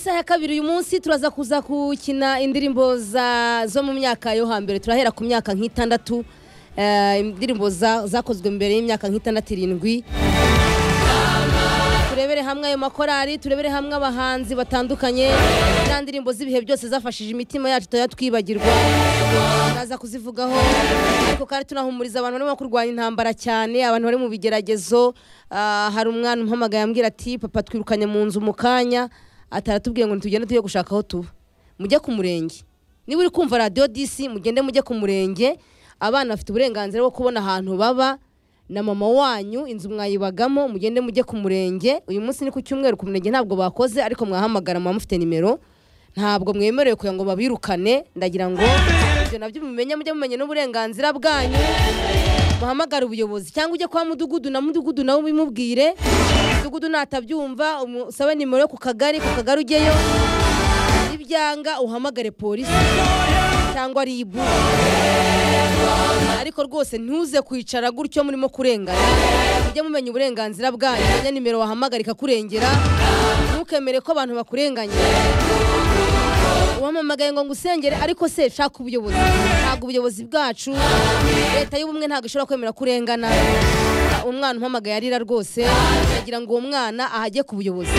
ya kabiri uyu munsi turaza kuza gukina indirimbo za- zo mu myaka yo hambere turahera ku myaka nk'itandatu eh, indirimbo za- zakozwe mbere y'imyaka nk'itandatu irindwi turebere hamwe ayo makorari turebere hamwe abahanzi batandukanye n'andi ndirimbo z'ibihe byose zafashije imitima yacu tutari twibagirwa turaza kuzivugaho ariko kandi tunahumuriza abantu barimo kurwanya intambara cyane abantu bari mu bigeragezo Ah, hari umwana umpamagaye ambwira ati papa twirukanye mu nzu mu kanya ataratubwiye ngo ntitugende tujye gushaka aho tuba mujye ku murenge niba uri kumva radiyo disi mugende mujye ku murenge abana bafite uburenganzira bwo kubona ahantu baba na mama wanyu inzu mwayibagamo mugende mujye ku murenge uyu munsi ni ku cyumweru ku murenge ntabwo bakoze ariko mwahamagara muba mufite nimero ntabwo mwemerewe kugira ngo babirukane ndagira ngo ibyo nabyo mumenye mujye mumenye n'uburenganzira bwanyu muhamagare ubuyobozi cyangwa ujye kwa mudugudu na mudugudu nawe ubimubwire mudugudu natabyumva usabe nimero yo ku kagari ku kagari ugeyo nibyanga uhamagare polisi cyangwa ribu ariko rwose ntuze kwicara gutyo murimo kurengana mujye mumenya uburenganzira bwanyu menya nimero wahamagara ikakurengera ntukemere ko abantu bakurenganya uwamamagaye ngo ngusengere ariko se shaka ubuyobozi ntabwo ubuyobozi bwacu leta y'ubumwe ntabwo ishobora kwemera kurengana umwana umpamagaye arira rwose ndagira ngo uwo mwana ahajye ku buyobozi